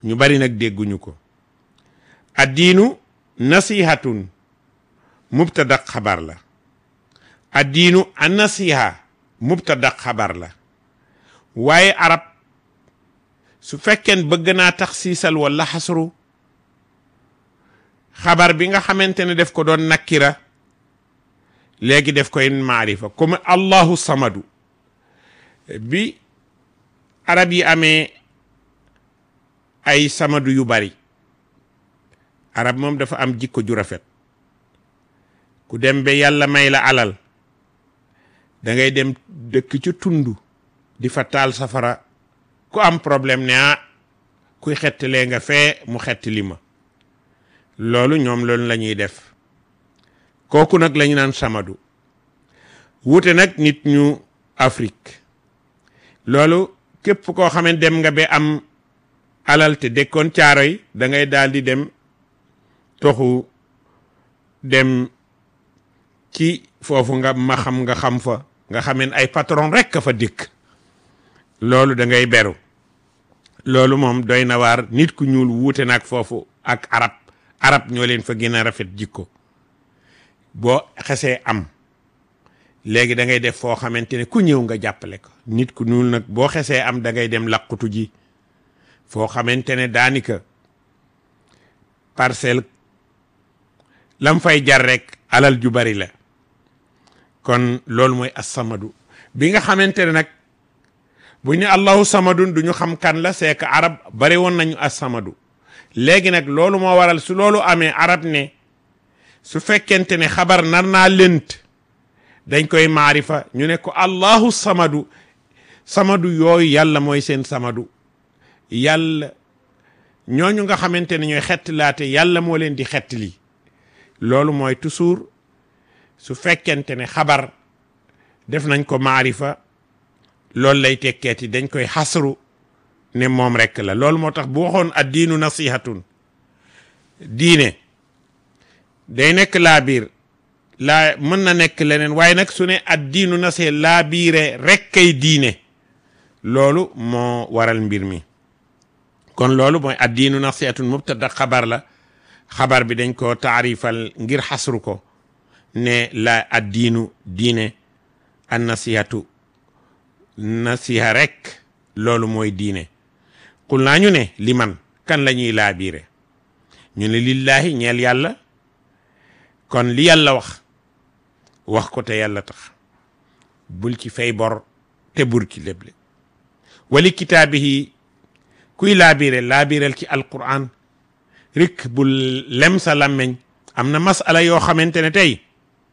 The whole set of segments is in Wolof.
ñu bari nag dégguñu ko addiinu nasihatun mubtada xabar la addiinu an nasiha mubtada xabar la waaye arab su fekkeen bëgg naa tax siisal wala xasru xabar bi nga xamante ne def ko doon nakkira léegi def koy maarifa comme allahu samadu bi arab yi amee ay samadu yu bari arab moom dafa am jikko ju rafet ku dem ba yàlla may la alal da ngay dem dëkk ci tund di fa taal safara ku am problème ne ah kuy xettalee nga fee mu xettali ma loolu ñoom loolu la ñuy def kooku nag la ñu naan samadu wuute nag nit ñu Afrique loolu képp koo xam ne dem nga ba am alal te dëkkoon caaro yi da ngay daal di dem toxu dem ci foofu nga ma xam nga xam fa nga xameen ay patron rek ka fa dikk loolu da ngay beru loolu moom doy na waar nit ku ñuul wuute nag foofu ak arab arab ñoo leen fa gën a rafet jikko boo xesee am léegi da ngay def foo xamante ne ku ñëw nga jàppale ko nit ku ñuul nag boo xesee am da ngay dem làqutu ji foo xamante ne daanika parcelle lam fay jar rek alal ju bari la kon loolu mooy assamadu bi nga xamante ne nag bu ñu allahu samadun du ñu xam kan la c'est que arab bari woon nañu assamadu léegi nag loolu moo waral su loolu amee arab ne su fekkente ne xabar nar naa lënt dañ koy maarifa ñu ne ko allahu samadu samadu yooyu yàlla mooy seen samadu yàlla ñooñu nga xamante ne ñooy xettlaate yàlla moo leen di xettali loolu mooy toujours su fekkente ne xabar def nañ ko maarifa loolu lay tekkeeti dañ koy xasru ne moom rekk la loolu moo tax bu waxoon ad diinu nasihatun diine day nekk laa biir laa mën na nekk leneen waaye nag su ne ad diinu nasiha laa biire rekk kay diine loolu moo waral mbir mi kon loolu mooy ad diinu nasihatun mubtada xabar la xabar bi dañ ko taarifal ngir xasru ko ne la ad diinu diine an nasihatu nasiha rek loolu mooy diine xul naa ñu ne li man kan la ñuy laabiire ñu ne lillahi ñeel yàlla kon li yàlla wax wax ko te yàlla tax bul ci fay bor te bur ci léble wali kitaabihi kuy laabiire laabiireel ci alquran rik bul lem sa làmmeñ am na masala yoo xamante ne tey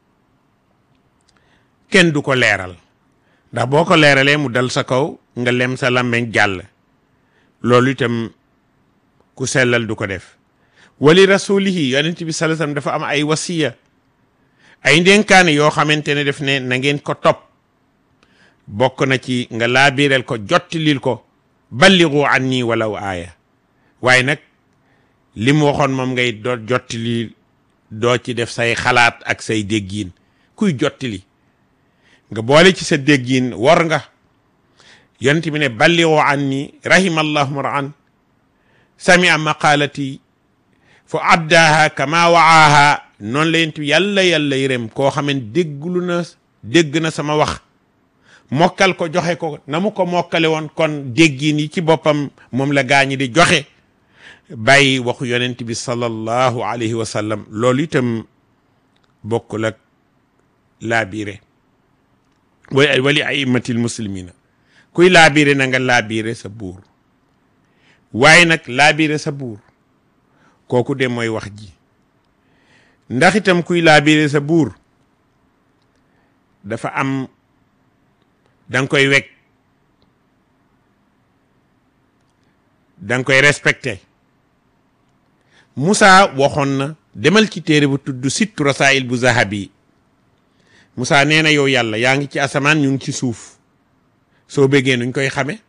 kenn du ko leeral ndax boo ko leeralee mu dal sa kaw nga lem sa làmmeñ jàll loolu itam ku sellal du ko def wali rasulihi yonent bi sallallahu alayhi wasallam dafa am ay wasiya ay ndénkaane yoo xamante ne def ne na ngeen ko topp bokk na ci nga laabireel ko jottilil ko balligu anni walaw aaya waaye nag li mu waxoon moom ngay doo jottili doo ci def say xalaat ak say déggiin kuy jottili nga boole ci sa déggiin war nga yonent bi ne balligu anni rahimallahu mar'an samia maqaalati fa addaaha kama waaha noonu la yent yàlla yàlla yërëm koo xaman dégglu na dégg na sama wax mokkal ko joxe ko na mu ko mokkale woon kon déggiin yi ci boppam moom la gaañi di joxe bàyyi waxu yonent bi sallallahu alayhi wa sallam loolu itam bokkul ak laabiire wali wali aimatil muslimina kuy laabiire na nga laabiire sa buur waaye nag laabiire sa buur kooku de mooy wax ji ndax itam kuy laabiire sa buur dafa am danga koy wekk danga koy respecté Moussa waxoon na demal ci téere bu tudd sittu rasail bu zahabi Moussa nee na yow yàlla yaa ngi ci asamaan ñu ngi ci suuf soo bëggee nuñ koy xame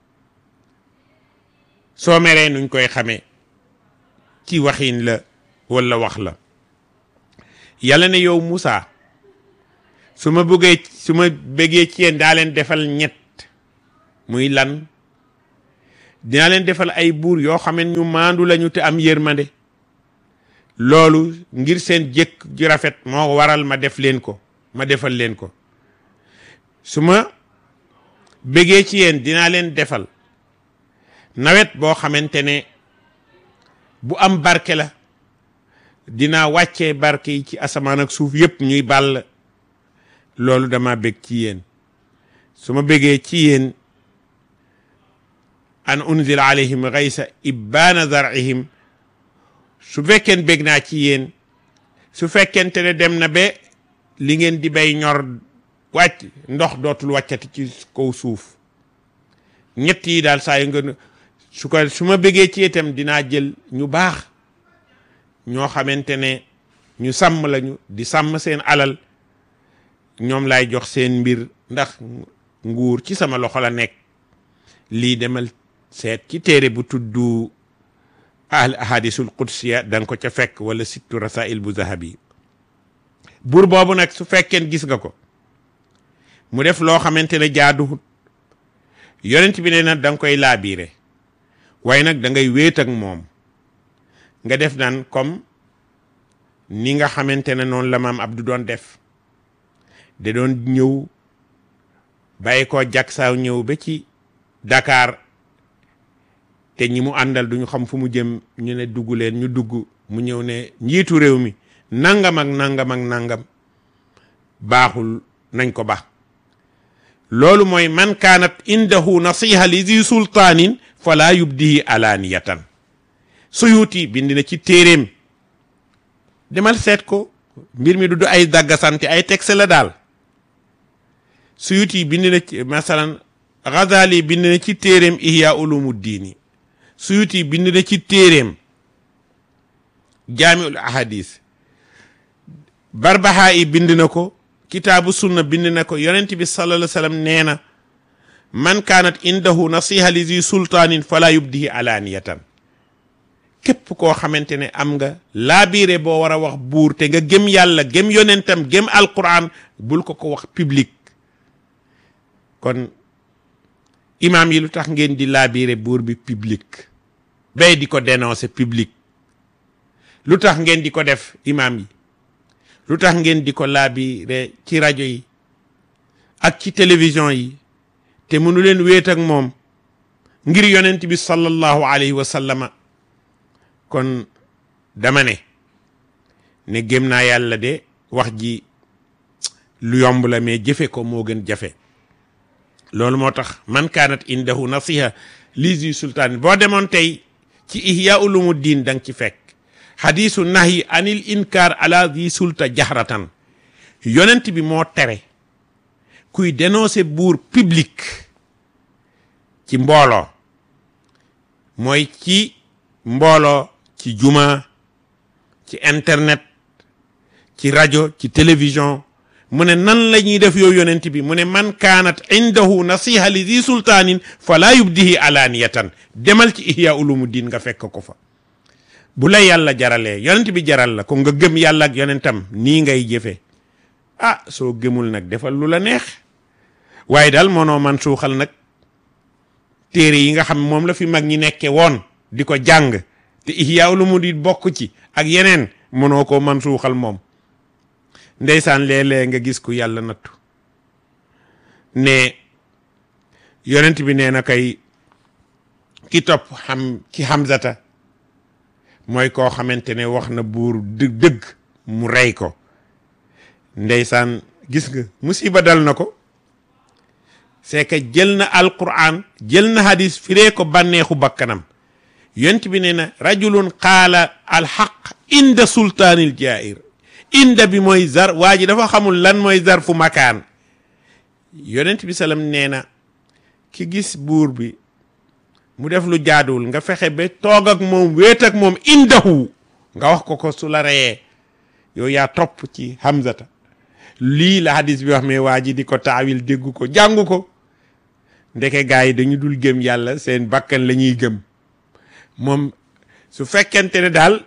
soo meree nuñ koy xame ci waxin la walla wax la yàlla ne yow Moussa su ma bëggee su ma bëggee ci yéen daa leen defal ñett muy lan dinaa leen defal ay buur yoo xam ne ñu maandu lañu te am yërmande loolu ngir seen jëkk ju rafet moo waral ma def leen ko ma defal leen ko su ma bëggee ci yéen dinaa leen defal nawet boo xamante ne bu am barke la dinaa wàccee barke yi ci asamaan ak suuf yépp ñuy bàll loolu dama bëgg ci yéen su ma bëggee ci yéen an unzila alayhim gaysa ibbaana zarihim su fekkeen bëgg naa ci yéen su fekkente ne dem na ba li ngeen di bay ñor wàcc ndox dootul wàccati ci kaw suuf ñett yi daal saa yu nga su ko su ma bëggee ci itam dinaa jël ñu baax ñoo xamante ne ñu sàmm lañu di sàmm seen alal ñoom laay jox seen mbir ndax nguur ci sama loxo la nekk lii demal seet ci téere bu tuddu al ahadisul qudsiya da nga ko ca fekk wala sittu rasail bu zahabi buur boobu nag su fekkeen gis nga ko mu def loo xamante ne jaaduwut yonent bi ne nag da nga koy laabiire waaye nag da ngay wéet ak moom nga def naan comme ni nga xamante ne noonu la maam Abdou doon def da doon ñëw bàyyi ko jagsaaw ñëw ba ci Dakar te ñi mu àndal duñu xam fu mu jëm ñu ne dugg leen ñu dugg mu ñëw ne njiitu réew mi nangam ak nangam ak nangam baaxul nañ ko ba loolu mooy man kaanat indahu nasiha li zi sultaanin fala yubdihi alaaniyatan suyuuti bind na ci téeréem demal seet ko mbir mi du du ay daggasante ay texte la daal suyuuti bind na ci masalan Ghazali bind na ci téeréem ihya ulumu diini suyuti bind na ci téeréem jaamiul ahadis barbaha yi bind na ko kitaabu sunna bind na ko yonent bi sallallahu alayhi wasallam nee na man kaanat indahu nasiha li zi sultaanin fala yubdihi alaaniyatan képp koo xamante ne am nga laabiire boo war a wax buur te nga gëm yàlla gëm yonentam gëm alquran bul ko ko wax public kon imaam yi lu tax ngeen di laabiire buur bi public bay di ko dénoncer public lu tax ngeen di ko def imaam yi lu tax ngeen di ko laabiire ci rajo yi ak ci télévision yi te mënu leen wéet ak moom ngir yonent bi sallallahu alayhi wa sallama kon dama ne ne gëm naa yàlla de wax ji lu yomb la mais jëfe ko moo gën jafe loolu moo tax man kaanat indahu nasiha lisi sultaan boo demoon tey ci ihya ulumu diin da nga ci fekk xadisu nahyi anil inkar ala di sulta jahratan yonent bi moo tere kuy dénoncer buur public ci mbooloo mooy ci mbooloo ci juma ci internet ci rajo ci télévision mu ne nan la ñuy def yow yonent bi mu ne man kaanat indahu nasiha li di sultaanin fala yubdihi alaaniyatan demal ci ihya ulumu diin nga fekk ko fa bu la yàlla jaralee yonent bi jaral la ko nga gëm yàlla ak yonentam nii ngay jëfe ah soo gëmul nag defal lu la neex waaye daal mënoo man suuxal nag téere yi nga xam moom la fi mag ñi nekke woon di ko jàng te ihya ulumu diin bokk ci ak yeneen mënoo ko man suuxal moom ndeysaan léeg-léeg nga gis ku yàlla nattu ne yonent bi nee na kay ki topp xam ki Hamzata mooy koo xamante ne wax na buur dë dëgg mu rey ko ndeysaan gis nga musiba dal na ko c'est que jël na alquran jël na hadis firee ko bànneexu bakkanam yonent bi nee na rajulun qaala alxaq inda sultaanil jair inda bi mooy zar waa ji dafa xamul lan mooy zar fu makaan yonent bi salam nee na ki gis buur bi mu def lu jaaduwul nga fexe ba toog ak moom wéet ak moom indahu nga wax ko ko su la reyee yow yaa topp ci Hamzata lii la hadis bi wax mais waa ji di ko taawil déggu ko jàngu ko ndeke gaa yi dañu dul gëm yàlla seen bakkan la ñuy gëm moom su fekkente ne daal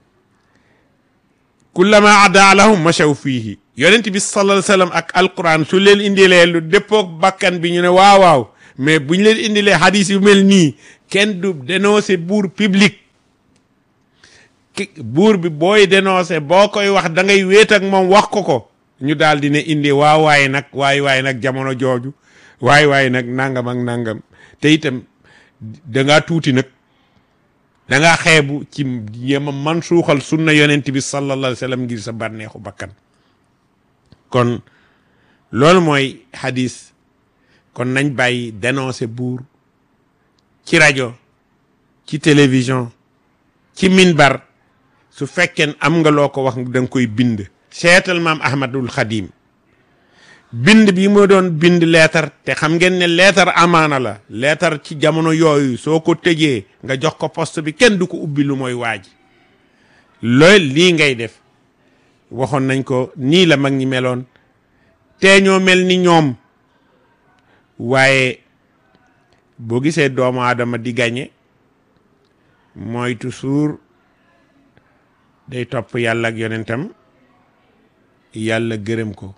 kullama ada lahum machaw fiihi yonent bi sallallahu alayhi wasallam ak alquran su leen indilee lu déppoog bakkan bi ñu ne waaw waaw mais bu ñu leen indilee hadis yu mel nii kenn du dénoncer buur public ki buur bi booy dénoncer boo koy wax da ngay wéet ak moom wax ko ko ñu daal di ne indi waaw waaye nag waay waay nag jamono jooju waay waay nag nangam ak nangam te itam da ngaa tuuti nag da ngaa xeebu ci yema man suuxal sunna yonent bi sallallahu alayhi wa sallam ngir sa bànneexu bakkan kon loolu mooy hadis kon nañ bàyyi dénoncer buur ci rajo ci télévision ci minbar su fekkee am nga loo ko wax da nga koy bind seetal maam ahmadul xadim bind bi moo doon bind leetar te xam ngeen ne leetar amaana la leetar ci jamono yooyu soo ko tëjee nga jox ko poste bi kenn du ko ubbi lu mooy waaj loolu lii ngay def waxoon nañ ko nii la mag ñi meloon te ñoo mel ni ñoom waaye boo gisee doomu aadama di gañe mooy toujours day topp yàlla ak yonentam yàlla gërëm ko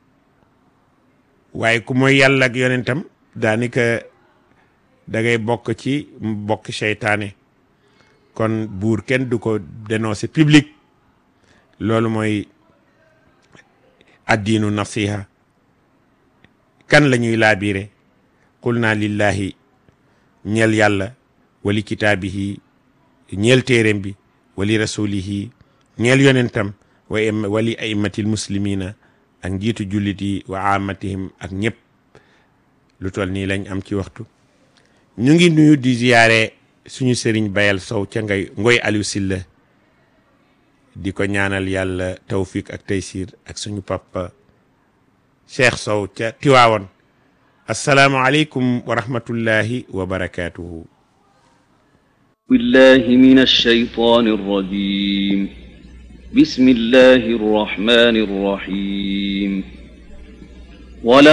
waaye ku mooy yàlla ak yonentam daanaka da ngay bokk ci bokk seytaane kon buur kenn du ko dénoncer public loolu mooy addiinu nasiha kan la ñuy laabiire qul naa lillahi ñeel yàlla wali kitaabihi ñeel téeréem bi wali rasulihi ñeel yonentam wa wali aimatil muslimina ak njiitu jullit yi wa amatihim ak ñëpp lu toll nii lañ am ci waxtu ñu ngi nuyu di ziyaare suñu sëriñ bayal sow ca ngay ngoy Aliou Silla di ko ñaanal yàlla tawfiq ak taysir ak suñu papa Cheikh Sow ca Tiwaawoon assalaamu aleykum wa rahmatullahi wa barakatuhu بالله من الشيطان الرجيم بسم الله الرحمن الرحيم ولا